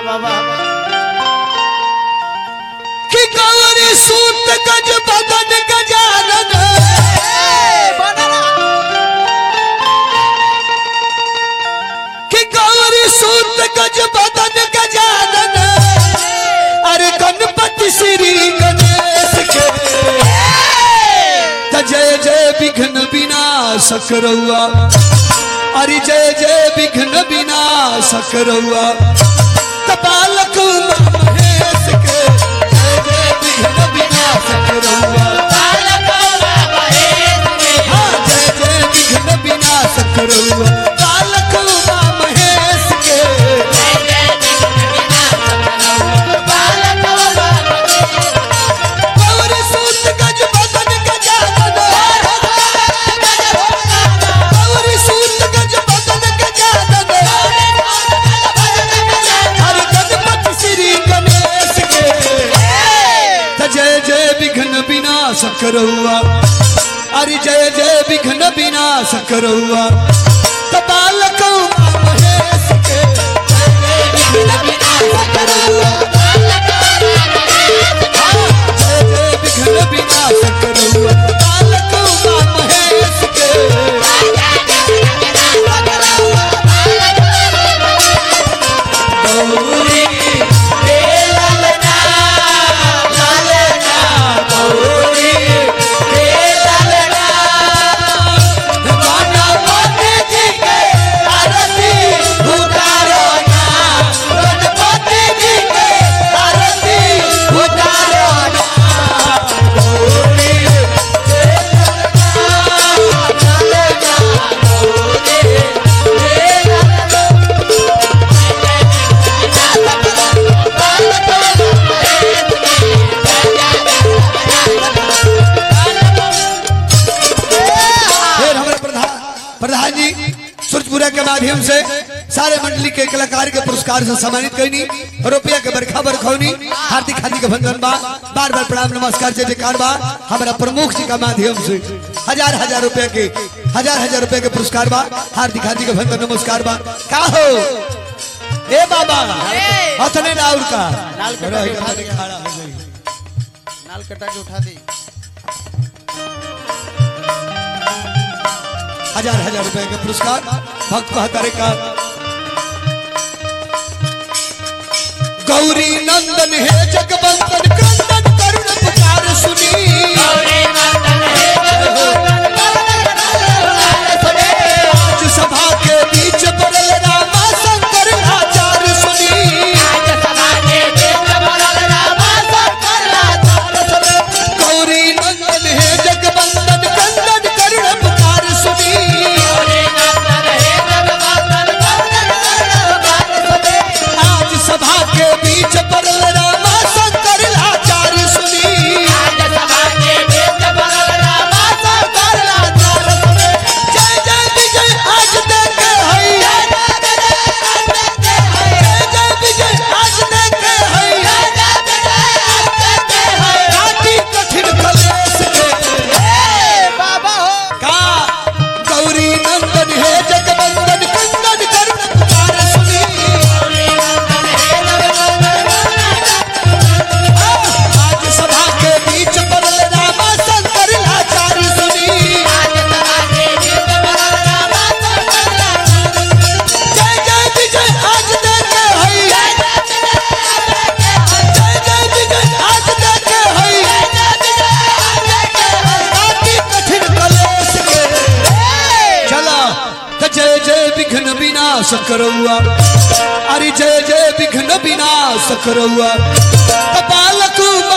बाबा कि गौरी सूत गज बदन गजानन कि गौरी सूत गज बदन गजानन अरे गणपति श्री गणेश के त जय जय विघ्न विनाशक रउआ अरे जय जय विघ्न विनाशक रउआ कपालक महेश के जय जय विघ्न विनाशक रउआ हाँ, जय जय विघ्न विनाशक रउआ कालक महेश के गौरी सूत गज बदन गजानन गौरी सूत गज बदन गजानन हर गणपति श्री गणेश के त जय जय विघ्न विनाशक रउआ अरे जय जय विघ्न विनाशक रउआ कपालक महेश के जय जय विघ्न विनाशक रउआ जय जय विघ्न विनाशक रउआ कपालक महेश के गौरी हे ललना ललना गौरी हे ललना गाना मोती जी के आरती उतारो ना गणपति जी के आरती उतारो ना गौरी हे ललना ललना गौरी हे ललना फिर हमारे प्रधान प्रधान जी सूरजपुरा के माध्यम से सारे मंडली के कलाकार के पुरस्कार से सम्मानित करनी रुपया के बरखा बरखौनी हार्दिक हार्दिक अभिनंदन बा बार बार प्रणाम नमस्कार जय जयकार बा हमारा प्रमुख जी का माध्यम से हजार हजार रुपया के हजार हजार रुपया के पुरस्कार बा हार्दिक हार्दिक अभिनंदन नमस्कार बा का हो ए बाबा हथने राउर का लाल कटा रही के उठा हमारे दे। खड़ा हो गई नाल कटा के उठा दी हजार हजार रुपए के पुरस्कार भक्त कहतारे का गौरी नंदन है जगवंदन क्रंदन करुण पुकार सुनी आज सभा के बीच बरल रामा शंकर आचार्य सुनी गौरी नंदन है जगवंदन क्रंदन करुण पुकार सुनी आज सभा के बीच बरल रामा शंकर आचार्य सुनी जय जय विजय आज देखे हई जय जय विजय आज देखे हई काटी कठिन कलेश के बाबा हो का गौरी नंदन है जगवंदन कंदन करुण पुकार सुनी आज सभा के बीच बरल रामा शंकर आचार्य सुनी जय जय विजय आज देखे हई जय जय विजय आज देखे हई काटी कठिन कलेश के चला त जय जय विघ्न विनाश करौआ अरे जय जय विघ्न विनाश करौआ कपालक